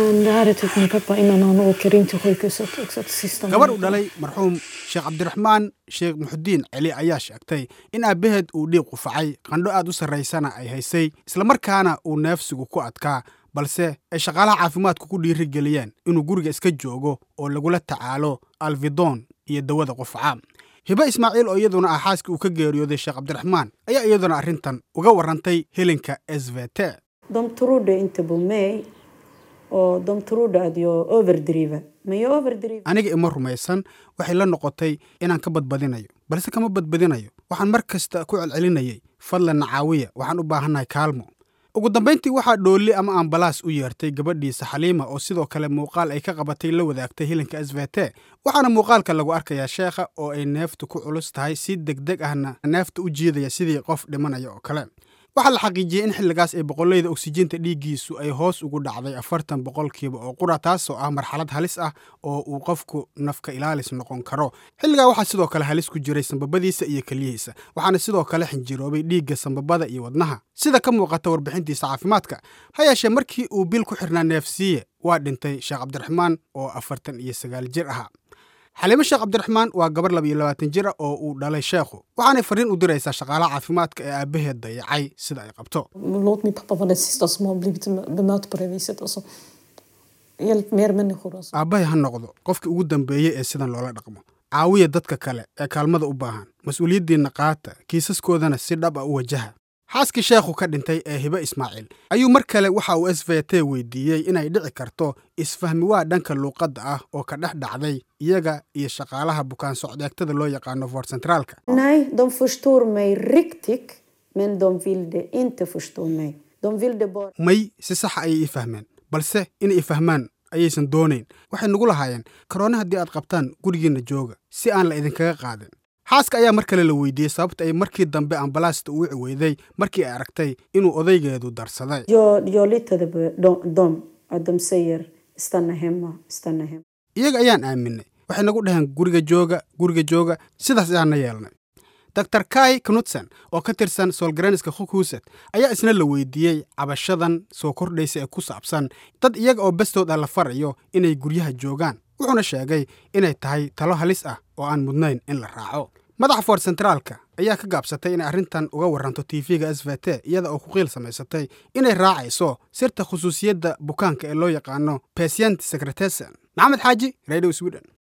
Men det här är typ min pappa innan han åker in till sjukhuset också till sista gabar uu minuten. dhalay marxuum sheekh cabdiraxmaan sheekh muxudiin celi ayaa sheegtay in aabbaheed uu dhiig qufacay qandho aad u sarraysana ay haysay islamarkaana uu neefsigu ku adkaa balse ay shaqaalaha caafimaadku ku dhiiri geliyeen inuu guriga iska joogo oo lagula tacaalo alfidon iyo dawada qufaca hibe ismaaciil oo iyaduna ah xaaskii uu ka geeriyooday sheekh cabdiraxmaan ayaa iyaduna arrintan uga warrantay helinka s v t De trodde inte på mig och de trodde att jag överdriver. Men jag överdriver. aniga ima rumaysan waxay la noqotay inaan ka badbadinayo balse kama badbadinayo waxaan mar kasta ku celcelinayay fadlan caawiya waxaan u baahannahay kaalmo ugu dambayntii waxaa dhoolli ama ambalaas u yeertay gabadhiisa xaliima oo sidoo kale muuqaal ay ka qabatay la wadaagtay hilinka s v t waxaana muuqaalka lagu arkayaa sheekha oo ay neeftu ku culus tahay si degdeg ahna neefta u jiidaya sidii qof dhimanaya oo kale waxaa la xaqiijiyey in xilligaas ay boqolleyda oksijiinta dhiiggiisu ay hoos ugu dhacday afartan boqolkiiba oo qura taasoo ah marxalad halis ah oo uu qofku nafka ilaalis noqon karo xilligaa waxaa sidoo kale halis ku jiray sambabadiisa iyo keliyihiisa waxaana sidoo kale xinjiroobay dhiigga sambabada iyo wadnaha sida ka muuqata warbixintiisa caafimaadka ha yeeshee markii uu bil ku xirnaa neefsiiye waa dhintay sheekh cabdiraxmaan oo afartan iyo sagaal jir ahaa xaliimo sheekh cabdiraxmaan waa gabar laba iyo labaatan jir ah oo uu dhalay sheekhu waxaanay farriin u diraysaa shaqaalaha caafimaadka ee aabbaheed dayacay sida ay qabto Låt min pappa vara den sista som har blivit bemött på det viset. Alltså, hjälp mer människor. Alltså. aabbahay ha noqdo qofkii ugu dambeeyey ee sidan loola dhaqmo caawiya dadka kale ee kaalmada u baahan mas-uuliyaddiinna qaata kiisaskoodana si dhab a u wajaha xaaskii sheekhu ka dhintay ee hibe ismaaciil ayuu mar kale waxa uu s v t weydiiyey inay dhici karto isfahmi waa dhanka luuqadda ah oo ka dhex dhacday iyaga iyo shaqaalaha bukaan socdeegtada loo yaqaano for centraalka Nej, de förstår mig riktigt, men de ville inte förstå mig. De ville bara... may si saxa ayay ii fahmeen balse inay i fahmaan ayaysan doonayn waxay nagu lahaayeen karoone haddii aad qabtaan gurigiinna jooga si aan la idinkaga qaadin xaaska ayaa mar kale la weydiiyey sababta ay markii dambe ambalaasta u wici weyday markii ay aragtay inuu odaygeedu darsaday Jag, jag litade på dem, dem, att de säger stanna hemma, stanna hemma. iyaga ayaan aaminay waxay nagu dhaheen guriga jooga guriga jooga sidaas ayaana yeelnay dr kai knutsen oo ka tirsan soolgaraniska khukhuset ayaa isna la weydiiyey cabashadan soo kordhaysa ee ku saabsan dad iyaga oo bestood ah la farayo inay guryaha joogaan wuxuuna sheegay inay tahay talo halis ah oo aan mudnayn in la raaco madaxa for centraalka ayaa ka gaabsatay inay arrintan uga warranto tv-ga s v t iyada oo ku qiil samaysatay inay raacayso sirta khusuusiyadda bukaanka ee loo yaqaano patient secretesen maxamed xaaji radio sweden